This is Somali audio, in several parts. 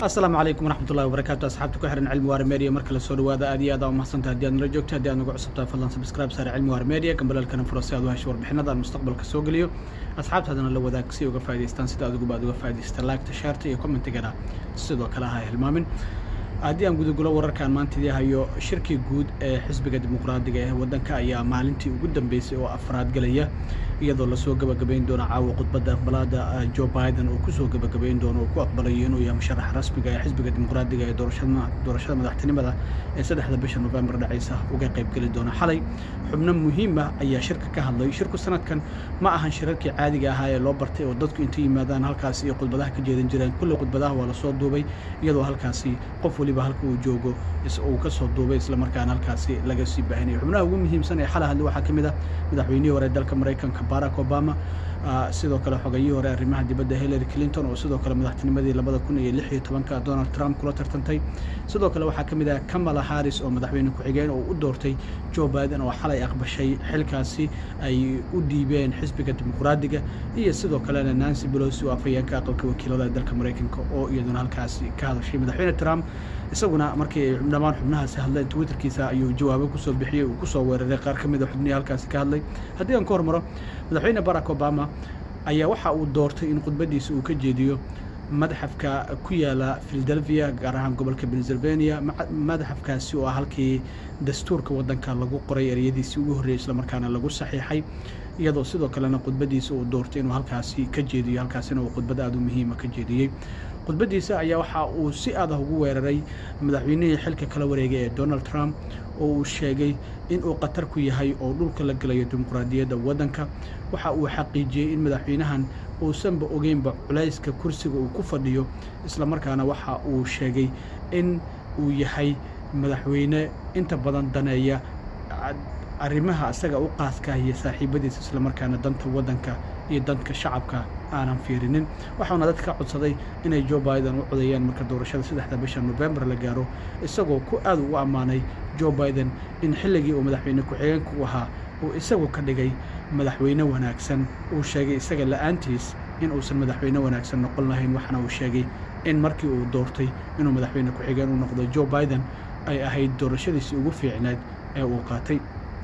asalaamu calaykum waraxmatullahi wabarakaatu asxaabta ku xiran cilmi waar media markale soo dhawaada aad iyo aad aa umahsanta haddii aad nala joogto haddii aad nagu cusubtahay fadlan subscribe saare cilmi waar media gambalalkana furo si aad u hesho warbixinada aan mustaqbalka soo geliyo asxaabtaadana la wadaag si uga faa'idaystaan sida adiguba aad uga faa'idaysata laagta shaarta iyo commentigana sidoo kale ha hilmaamin haddii aan gudagulo wararkaan maanta idii hayo shirkii guud ee xisbiga dimuqraadiga ee waddanka ayaa maalintii ugu dambeysay oo afraad galaya iyadoo lasoo gabagabayn doono caawa khudbadda aqbalaada joe biden uu kusoo gabagabayn doono oo ku aqbalayo inuu yahay musharax rasmiga ee xisbiga dimuqraadiga ee doorashada madaxtinimada ee saddexda bisha novembar dhacaysa uga qaybgeli doona xalay xubno muhiim ah ayaa shirka ka hadlay shirku sanadkan ma ahan shirarkii caadiga ahaa ee loo bartay oo dadku intay yimaadaan halkaasi iyo khudbadaha ka jeedan jireen kulley khudbadaha waa lasoo duubay iyadoo halkaasi qof waliba halka uu joogo uu ka soo duubay islamarkaana halkaasi laga sii baahinayo xubnaha ugu muhiimsan ee xalay hadle waxaa ka mid ah madaxweynihii hore dalka maraykanka barack obama sidoo kale xogayihii hore arrimaha dibadda hillary clinton oo sidoo kale madaxtinimadii labada kun iyo lix iyo tobanka donald trump kula tartantay sidoo kale waxaa ka mid ah kamala harris oo madaxweyne ku-xigeen oo u doortay joe biden oo xalay aqbashay xilkaasi ay u dhiibeen xisbiga dimuqraadiga iyo sidoo kalena nancy belosi oo afhayeenka aqalka wakiilada dalka maraykanka oo iyaduna halkaasi ka hadashay madaxweyne trump isaguna markii ay dhammaan xubnahaasi hadleen twitterkiisa ayuu jawaabo kusoo bixiyey uu kusoo weeraray qaar ka mid a xubnihii halkaasi ka hadlay haddii aan ka hormaro madaxweyne barack obama ayaa waxa uu doortay in khudbadiisa uu ka jeediyo madxafka ku yaala philadelphia gaar ahaan gobolka pennsylvania madxafkaasi oo ah halkii dastuurka waddanka lagu qoray ereyadiisii ugu horreeyey islamarkaana lagu saxiixay iyadoo sidoo kalena khudbadiisa uu doortay inuu halkaasi ka jeediyo halkaasina uu khudbad aada u muhiima ka jeediyey khudbadiisa ayaa waxa uu si adah ugu weeraray madaxweynihii xilka kala wareegay ee donald trump oo uu sheegay inuu khatar ku yahay oo dhulka la gelayo dimuqraadiyadda waddanka waxa uu xaqiijiyey in madaxweynahan uusanba ogeynba culayska kursiga uu ku fadhiyo islamarkaana waxa uu sheegay in uu yahay madaxweyne inta badan daneeya arrimaha isaga u qaaska iyo saaxiibadiisa islamarkaana danta waddanka iyo danka shacabka aanan fiirinin waxauna dadka ka codsaday inay joe biden u codeeyaan marka doorashada saddexda bisha novembar la gaaro isagoo ku aad ugu ammaanay joe biden in xilligii uu madaxweyne ku-xigeenka u ahaa uu isagu ka dhigay madaxweyne wanaagsan uu sheegay isaga la'aantiis in uusan madaxweyne wanaagsan noqon lahayn waxaana uu sheegay in markii uu doortay inuu madaxweyne ku-xigeen u noqdo joe biden ay ahayd doorashadiisii ugu fiicneed ee uu qaatay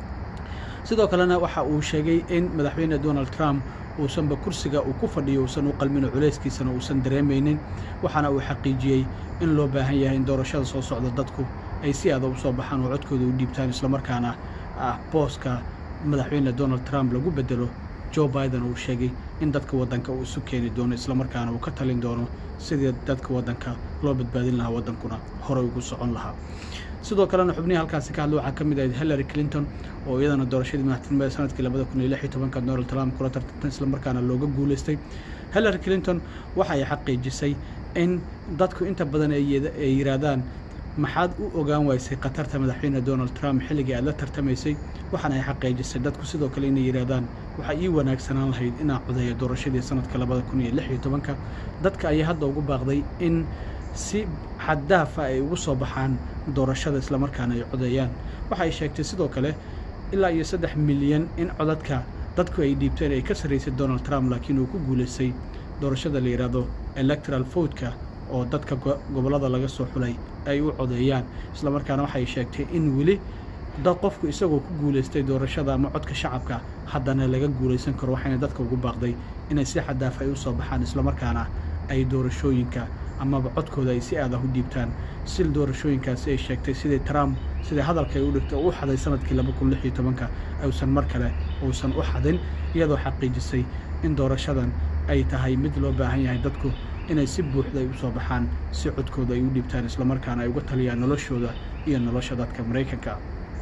sidoo kalena waxa uu sheegay in madaxweyne donald trump uusanba kursiga uu ku fadhiyo uusan u qalmino culayskiisana uusan dareemaynin waxaana uu xaqiijiyey in loo baahan yahay in doorashada soo socda dadku ay si aada u soo baxaan oo codkooda u dhiibtaan islamarkaana booska madaxweyne donald trump lagu bedelo joe biden uu sheegay in dadka waddanka uu isu keeni doono islamarkaana uu ka talin doono sidii dadka waddanka loo badbaadin lahaa waddankuna horey ugu socon lahaa sidoo kalena xubnihii halkaasi ka hadla waxaa ka mid ahayd hillary clinton oo iyadana doorashadii madaxtinimada sanadkii labada kun iyo lix iyo tobanka donald trump kula tartantay islamarkaana looga guulaystay hillary clinton waxa ay xaqiijisay in dadku inta badan ay yidhaahdaan maxaad u ogaan waysay khatarta madaxweyne donald trump xilligii aad la tartamaysay waxaana ay xaqiijisay dadku sidoo kale inay yidhaahdaan waxaa ii wanaagsanaan lahayd inaa codeeyo doorashadii sanadka labada kun iyo lix iyo tobanka dadka ayaa hadda ugu baaqday in si xaddaafa ay ugu soo baxaan doorashada islamarkaana ay codeeyaan waxa ay sheegtay sidoo kale ilaa iyo saddex milyan in codadka dadku ay dhiibteen ay ka sarraysay donald trump laakiin uu ku guulaystay doorashada la yidhaahdo electoral votka oo dadka gobollada laga soo xulay ay u codeeyaan islamarkaana waxay sheegtay in weli dad qofku isagoo ku guulaystay doorashada ama codka shacabka haddana laga guulaysan karo waxayna dadka ugu baaqday inay si xadaaf ay u soo baxaan islamarkaana ay doorashooyinka amaba codkooda ay si aadah u dhiibtaan si doorashooyinkaasi ay sheegtay sidii trump sidai hadalka ay u dhigtay oo u xaday sanadkii laba kun lix iyo tobanka uusan mar kale uusan u xadin iyadoo xaqiijisay in doorashadan ay tahay mid loo baahan yahay dadku inay si buuxda ay u soo baxaan si codkooda ay u dhiibtaan islamarkaana ay uga taliyaan noloshooda iyo nolosha dadka maraykanka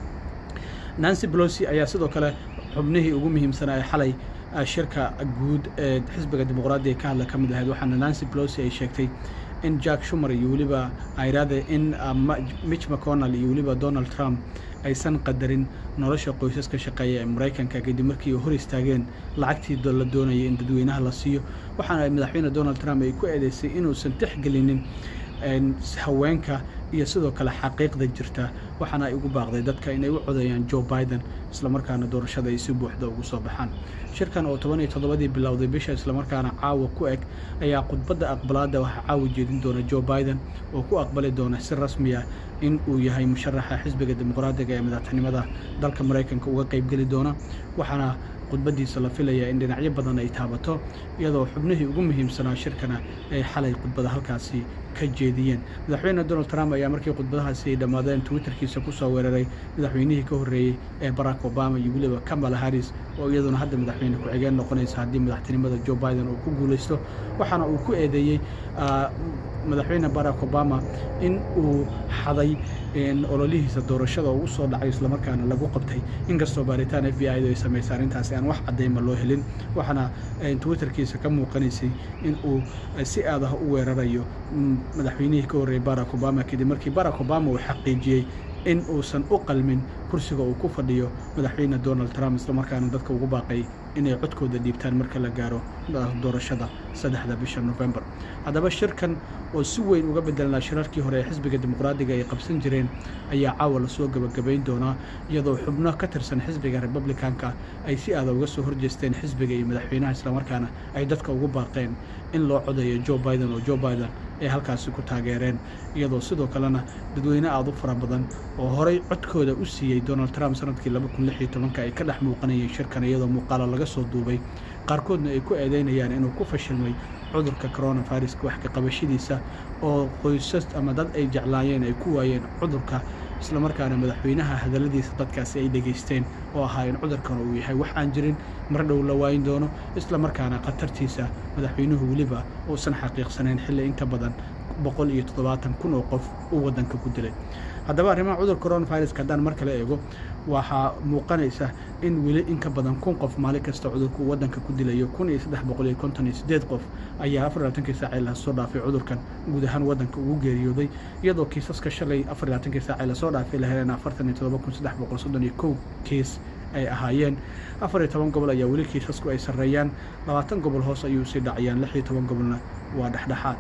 nancy belosi ayaa sidoo kale xubnihii ugu muhiimsanaa ee xalay shirka guud ee xisbiga dimuqraadiga ka hadla ka mid ahayd waxaana nancy belosi ay sheegtay in jack shumer iyo weliba ayraade in mitch mcconnell iyo weliba donald trump aysan qadarin nolosha qoysaska shaqeeya ee maraykanka kadib markii ay hor istaageen lacagtii la doonayay in dadweynaha la siiyo waxaana madaxweyne donald trump ay ku eedeysay inuusan tixgelinin haweenka iyo sidoo kale xaqiiqda jirta waxaana ay ugu baaqday dadka inay u codeeyaan joe biden islamarkaana doorashada ay si buuxda ugu soo baxaan shirkan oo toban iyo toddobadii bilowday bisha islamarkaana caawa ku eg ayaa khudbadda aqbalaadda waxaa caawa jeedin doona joe biden oo ku aqbali doona si rasmi ah in uu yahay musharaxa xisbiga dimuqraadiga ee madaxtinimada dalka maraykanka uga qaybgeli doona waxaana khudbaddiisa la filayaa in dhinacyo badan ay taabato iyadoo xubnihii ugu muhiimsanaa shirkana ay xalay khudbada halkaasi ka jeediyeen madaxweyne donald trump ayaa markii khudbadahaasi ay dhammaadeen twitterkiisa ku soo weeraray madaxweynihii ka horreeyey ee barack obama iyo weliba kamala harris oo iyaduna hadda madaxweyne ku-xigeen noqonaysa haddii madaxtinimada joe biden uu ku guulaysto waxaana uu ku eedeeyey madaxweyne barack obama in uu xaday ololihiisa doorashada oo u soo dhacay islamarkaana lagu qabtay inkastoo baaritaan f b i du ay samaysay arrintaasi aan wax caddayma loo helin waxaana twitterkiisa ka muuqanaysay in uu si aadaha u weerarayo madaxweynihii ka horreeyey barack obama kadib markii barack obama uu xaqiijiyey in uusan u qalmin kursiga uu ku fadhiyo madaxweyne donald trump islamarkaana dadka ugu baaqay inay codkooda dhiibtaan marka la gaaro doorashada saddexda bisha november haddaba shirkan oo si weyn uga bedelnaa shirarkii hore ee xisbiga dimuqraadiga ay qabsan jireen ayaa caawa lasoo gebagabayn doonaa iyadoo xubno ka tirsan xisbiga republicanka ay si aada uga soo horjeesteen xisbiga iyo madaxweynaha islamarkaana ay dadka ugu baaqeen in loo codeeyo joe biden oo joe biden ay halkaasi ku taageereen iyadoo sidoo kalena dadweyne aada u fara badan oo horay codkooda u siiyey donald trump sanadkii ay ka dhex muuqanayeen shirkan iyadoo muuqaalo laga soo duubay qaarkoodna ay ku eedeynayaan inuu ku fashilmay cudurka coronaviruska wax ka qabashadiisa oo qoysas ama dad ay jeclaayeen ay ku waayeen cudurka islamarkaana madaxweynaha hadalladiisa dadkaasi ay dhegaysteen oo ahaa in cudurkan uu yahay wax aan jirin mar dhow la waayin doono islamarkaana khatartiisa madaxweynuhu weliba uusan xaqiiqsanayn xilli inka badan boqol iyo toddobaatan kun oo qof uu waddanka ku dilay haddaba arrimaha cudurka coronaviruska haddaan mar kale eego waxaa muuqanaysa in weli in ka badan kun qof maalin kasta cudurka uu waddanka ku dilayo kun iyo saddex boqol iyo konton iyo siddeed qof ayaa afar labaatankii saacee lasoo dhaafay cudurkan guud ahaan waddanka ugu geeriyooday iyadoo kiisaska shalay afar labaatankii saacee lasoo dhaafay la heleen afartan iyo toddoba kun saddex boqol soddon iyo kow kiis ay ahaayeen afar iyo toban gobol ayaa weli kiisasku ay sarreeyaan labaatan gobol hoos ayuu sii dhacayaan lix iyo toban gobolna waa dhexdhexaad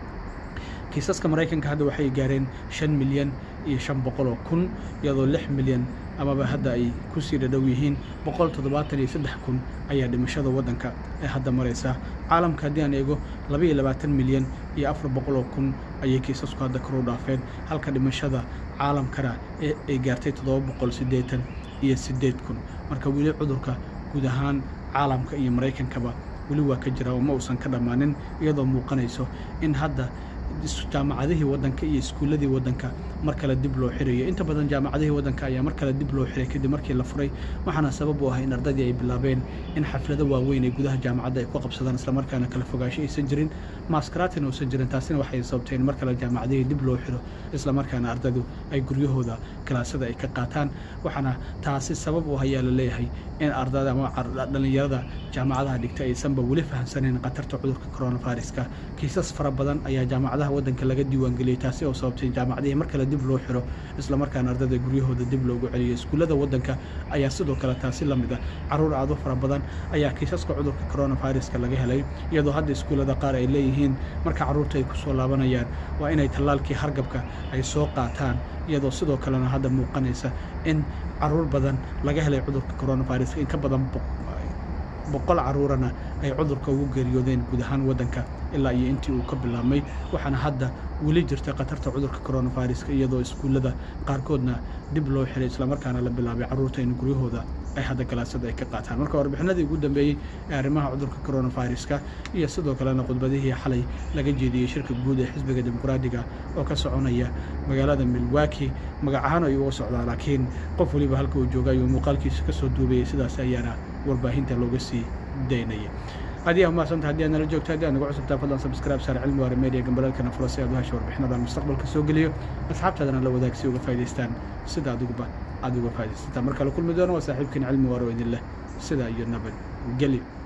kiisaska maraykanka hadda waxay gaareen shan milyan iyo shan boqol oo kun iyadoo lix milyan amaba hadda ay kusii dhadhow yihiin boqol toddobaatan iyo saddex kun ayaa dhimashada waddanka ee hadda maraysa caalamka haddii aan eego laba iyo labaatan milyan iyo afar boqol oo kun ayay kiisasku hadda kor u dhaafeen halka dhimashada caalamkana ee ay gaartay toddoba boqol siddeetan iyo siddeed kun marka weli cudurka guud ahaan caalamka iyo maraykankaba weli waa ka jira oo ma uusan ka dhammaanin iyadoo muuqanayso in hadda jaamacadihii waddanka iyo iskuulladii waddanka mar kale dib loo xirayo inta badan jaamacadihii waddanka ayaa mar kale dib loo xiray kadib markii la furay waxaana sabab u ah in ardaydii ay bilaabeen in xaflado waaweyn ay gudaha jaamacadda ay ku qabsadaan islamarkaana kala fogaasho aysan jirin maaskaratina uusan jirin taasina waxay sababtay in mar kale jaamacadihii dib loo xiro islamarkaana ardaydu ay guryahooda kalaasada ay ka qaataan waxaana taasi sabab u ah ayaa la leeyahay in ardada ama dhallinyarada jaamacadaha dhigta aysanba weli fahamsanayn khatarta cudurka coronaviruska kiisas fara badan ayaa jaamacadaha waddanka laga diiwaangeliyey taasi oo sababtay jaamacadihii mar kale dib loo xiro islamarkaana ardada guryahooda dib loogu celiyo iskuullada waddanka ayaa sidoo kale taasi la mid ah caruur aad u fara badan ayaa kiisaska cudurka coronaviruska laga helay iyadoo hadda iskuullada qaar ay leeyihiin marka carruurta ay ku soo laabanayaan waa inay tallaalkii hargabka ay soo qaataan iyadoo sidoo kalena hadda muuqanaysa in caruur badan laga helay cudurka coronaviruska in ka badan boqol caruurana ay cudurka ugu geeriyoodeen guud ahaan waddanka ilaa iyo intii uu ka bilaabmay waxaana hadda weli jirta khatarta cudurka coronaviruska iyadoo iskuullada qaarkoodna dib loo xiray islamarkaana la bilaabay carruurta in guryahooda ay hadda galaasada ay ka qaataan marka warbixinadii ugu dambeeyey ee arrimaha cudurka coronaviruska iyo sidoo kalena khudbadihii xalay laga jeediyey shirka guud ee xisbiga dimuqraadiga oo ka soconaya magaalada milwaki magac ahaan ayuu uga socdaa laakiin qof weliba halka uu jooga ayuu muuqaalkiisa ka soo duubayay sidaas ayaana warbaahinta looga sii daynaya haddii aa mahadsantaha haddii aad nala joogto haddii aad nagu cusubtaa fadlan subscribe saar cilmi waara media gambalaalkana furo si aad u hesho warbixinadan mustaqbalka soo geliyo asxaabtaadana la wadaag si uga faa'idaystaan sida adiguba aad uga faa'idaystaan marka la kulmi doono waa saaxiibkiin cilmi waara oo idin leh sidaa iyo nabad gelyo